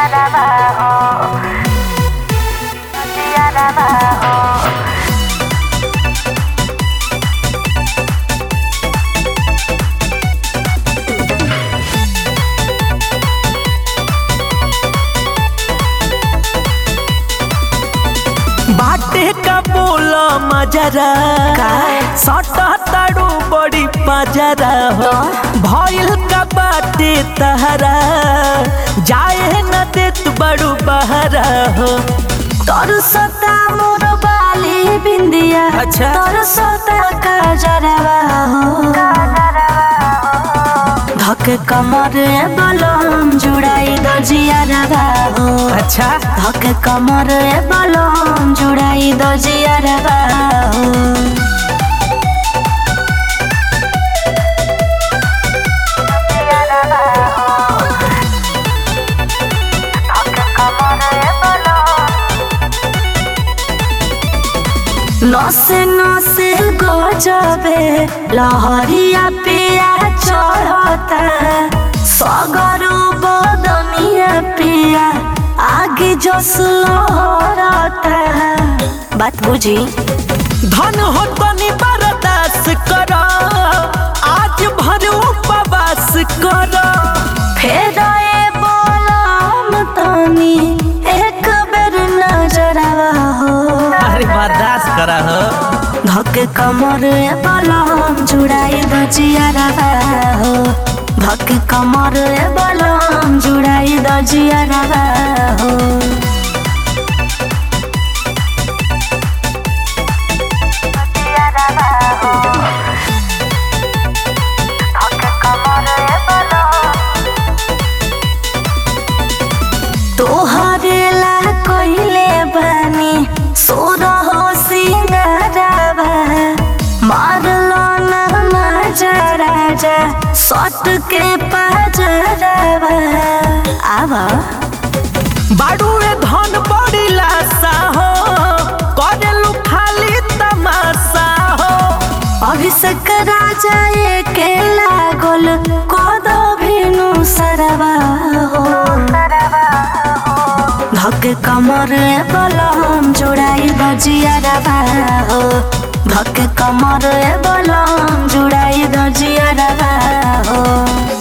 बाटे का बोल मजरा सटा ताड़ू बड़ी पजरा हो भइल का बाटे तहरा जाए न देत बड़ू बहरा हो तोर सता मोर बाली बिंदिया अच्छा। तोर सता काजरवा हो धक कमर बलम जुड़ाई दो जियारवा हो अच्छा धक कमर बलम जुड़ाई दो जियारवा हो नसे नसे गजबे लहरिया पिया चढ़ता सगरो बदनिया पिया आगे जस लहरता बात बुझी धन हो तनी बर्दाश्त कर आज भर उपवास कर फेर ए बोलम तनी एक बेर नजरवा हो अरे बर्दाश्त कर हो धक कमर बलम जुड़ाई दजियारवा हो धक कमर बलम जुड़ाई दजियारवा हो तोहरे ला कोइले बानी सोर हो सिंगारवा मारलो ना माजा राजा सट के पाजरवा आवा बाड़ुए धन बड़ी लाशा हो करेलू खाली तमाशा हो अभिषेक राजा के लागल कदो भिनु सरवा हो धक कमर बलम जोड़ाई दजियारवा हो धक कमर बलम जोड़ाई दजियारवा हो